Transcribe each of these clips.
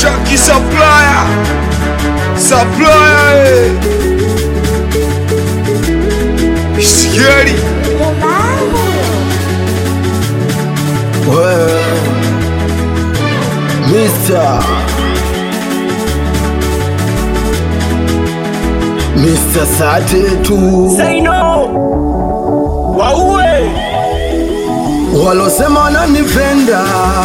Chucky Supplier Supplier eh. Scary Wewe Mr. Mr. Sate tu Say no. Waue. walosema wananipenda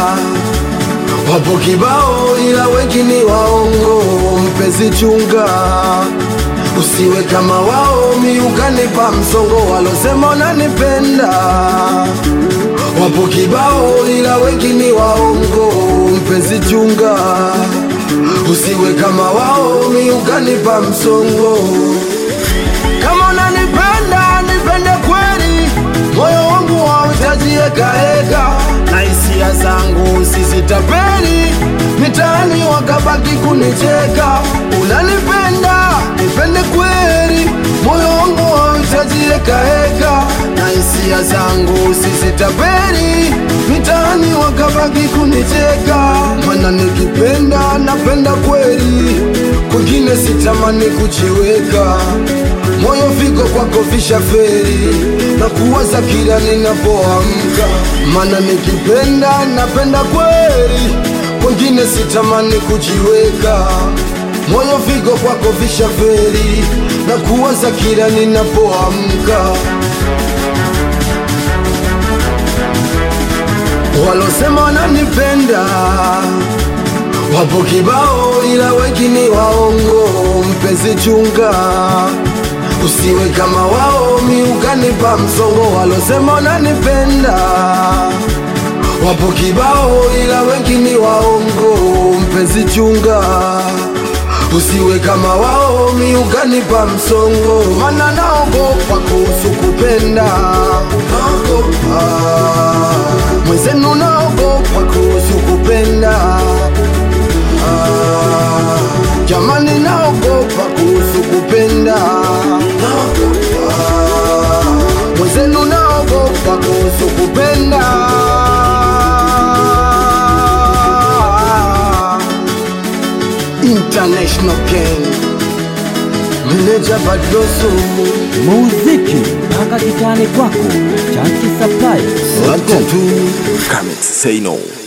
wapo kibao, ila wengi ni waongo. Mpenzi chunga, usiwe kama wao, miukanipa msongo. Walosema wananipenda wapo kibao, ila wengi ni waongo. Mpenzi chunga, usiwe kama wao, miukanipa msongo. Kama unanipenda nipende kweli, moyo wangu hauhitaji ekaeka, na hisia zangu sizitapeli, mitaani wakabaki kunicheka. Unanipenda nipende kweli, moyo wangu hauhitaji ekaeka, na hisia zangu sizitapeli, mitaani wakabaki kunicheka. Mana nikipenda napenda kweli, kwingine sitamani kujiweka moyo viko kwako vishaferi na kuwaza kila ninapoamka, mana nikipenda napenda kweli, kwengine sitamani kujiweka. Moyo viko kwako vishaferi na kuwaza kila ninapoamka. Walosema wananipenda wapo kibao, ila wengi ni waongo. Mpenzi chunga, usiwe kama wao, miukanipa msongo. Walosema wananipenda wapo kibao, ila wengi ni waongo. Mpenzi chunga, usiwe kama wao, miukanipa msongo. Mana naogopa kuhusu kupenda, naogopa mwenzenu, naogopa kuhusu kupenda Ah, jamani naogopa kuhusu kupenda Naogopa. mwenzenu naogopa kuhusu kupenda international king meneja badroso muziki mpaka kitani kwako chanki supply watatu Come say no